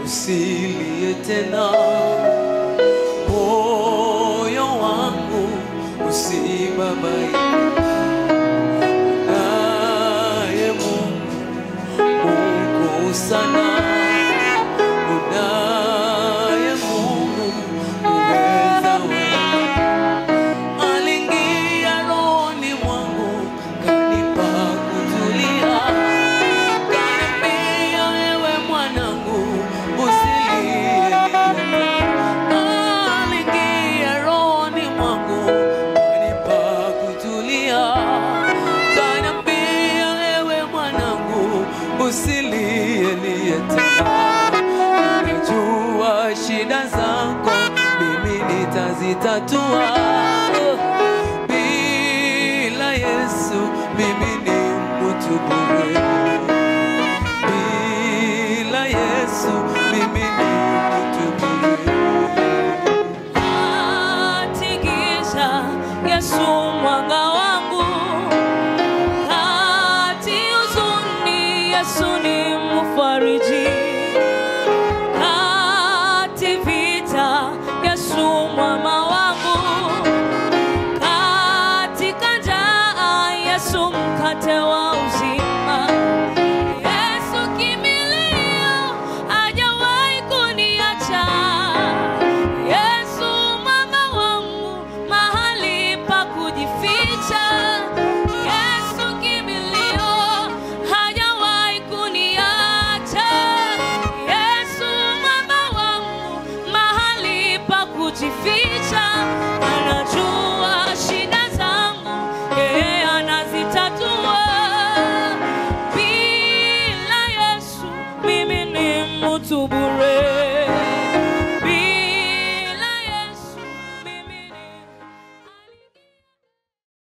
usilie tena, moyo wangu usibabaike, naye Mungu Mungu sana, unaye Mungu uweza wewe aliingia rohoni mwangu kanipa kutulia, kaniambia wewe mwanangu usilie. Aliingia rohoni mwangu kanipa kutulia, kaniambia wewe mwanangu usilie lie tena. Unajua shida zako mimi nitazitatua bila Yesu mimi ni mtu bure, bila Yesu mimi ni mtu bure. Atigisha Yesu mwanga wangu, kati huzuni Yesu ni mfariji, kati vita Yesu mwama wangu, katika njaa Yesu mkate wa uzima. Yesu kimbilio, hajawahi kuniacha. Yesu mama wangu, mahali pa kujificha. Yesu kimbilio, hajawahi kuniacha. Yesu mama wangu, mahali pa kujificha. Anajua shida zangu, yeye anazitatua. Bila Yesu mimi ni mtu bure.